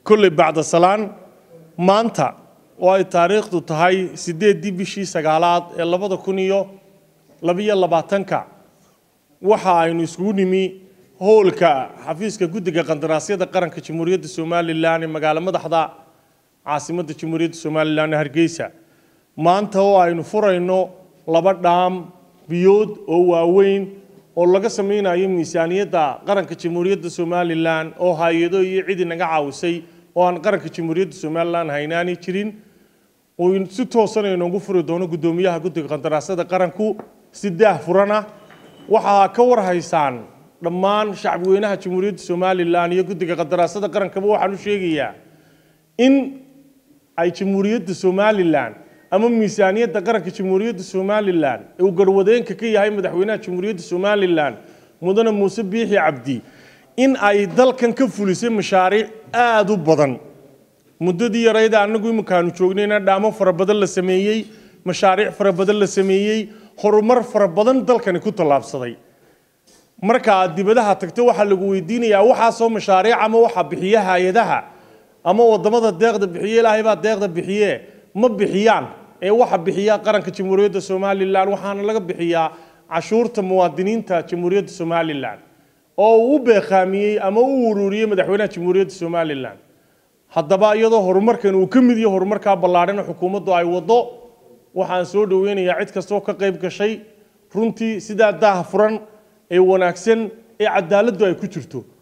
kolley bacda salaan maanta oo ay taariikhdu tahay siddeeddii bishii sagaalaad ee labada kun iyo labiyo labaatanka waxa aynu iskugu nimi howlka xafiiska guddiga qandaraasyada qaranka jamhuuriyadda somalilan ee magaalo madaxda caasimadda jamhuuriyadda somalilan ee hargeysa maanta oo aynu furayno laba dhaam biyood oo waaweyn oo laga samaynayo miisaaniyadda qaranka jamhuuriyadda somalilan oo hay-ado iyo cid inaga caawisay oo aan qaranka jamhuuriyadda somalilan haynaani jirin uu si toosan inoogu furi doono guddoomiyaha guddiga qandaraasyada qaranku si daah furana waxaa ka warhaysaan dhammaan shacbweynaha jamhuuriyadda somalilan iyo guddiga qandaraasyada qarankaba waxaan u sheegayaa in ay jamhuuriyadda somalilan ama miisaaniyadda qaranka jamhuuriyadda somalilan ee uu garwadeenka ka yahay madaxweynaha jamhuuriyadda somalilan mudane muuse biixi cabdi in ay dalkan ka fulisay mashaariic aada u badan muddadii yarayda annagu iminkaanu joognayna dhaamo fara badan la sameeyey mashaariic fara badan la sameeyey horumar fara badan dalkani ku tallaabsaday marka aad dibadaha tagto waxaa lagu weydiinayaa waxaasoo mashaariic ama waxaa bixiya hay-adaha ama wadamada deeqda bixiye ilaahay baa deeqda bixiye ma bixiyaan ee waxa bixiya qaranka jamhuuriyadda somalilan waxaana laga bixiyaa cashuurta muwaadiniinta jamhuuriyadda somalilan oo uu u beeqaamiyey ama u ururiyey madaxweynaha jamhuuriyadda somalilan haddaba iyadoo horumarkan uu ka mid yahay horumarkaa ballaadhan xukuumaddu ay waddo waxaan soo dhoweynayaa cid kastoo ka qayb gashay runtii sidaa daah furan ee wanaagsan ee cadaaladdu ay ku jirto